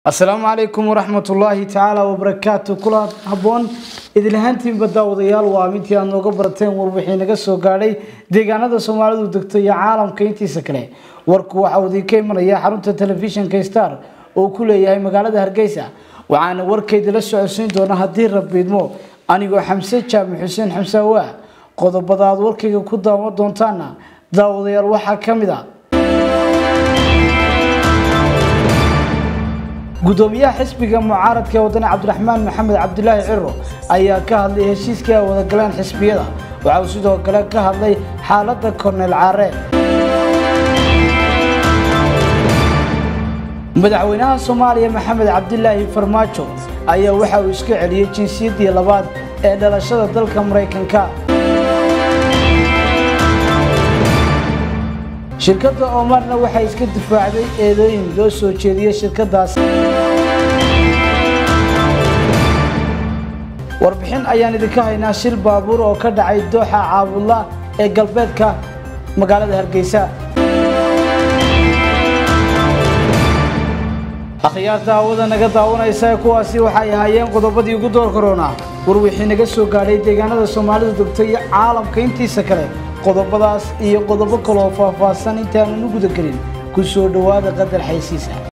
asalaamu calaykum waraxmat ullaahi tacaala wabarakaatu kula habboon idinlahaantiinba daawadayaal waa mintii aad nooga barateen war wixii naga soo gaadhay deegaanada soomaalidu degto iyo caalamka intiisa kale warku waxa uu idinka imanaya xarunta telefishinka star oo ku leeyahay magaalada hargeysa waxaana warkaydila socodsiin doona haddii rabiidmo anigoo xamse jaamac xuseen xamsaawa qodobada aad warkayga ku daawan doontaana daawadayaal waxaa ka mid a gudoomiyaha xisbiga mucaaradka ee wadane cabdiraxmaan maxamed cabdilaahi ciro ayaa ka hadlay heshiiskii ay wada galeen xisbiyada waxa uu sidoo kale ka hadlay xaaladda korneel caare madaxweynaha soomaaliya maxamed cabdilaahi farmaajo ayaa waxa uu iska celiyey jinsiyaddii labaad ee dhalashada dalka maraykanka shirkadda omarna waxay iska difaacday eedooyin loo soo jeediyey shirkadaas warbixin ayaan idinka haynaa shil baabuur oo ka dhacay dooxa caabudla ee galbeedka magaalada hargeysa akhyaarta hawada naga daawanaysa kuwaasi waxay ahaayeen qodobadii ugu door korona war wixii naga soo gaadhay deegaanada soomaalidu degto iyo caalamka intiisa kale qodobadaas iyo qodobo kaleoo faahfaahsan intaananu gudagelin ku soo dhowaada qadar xaysiisa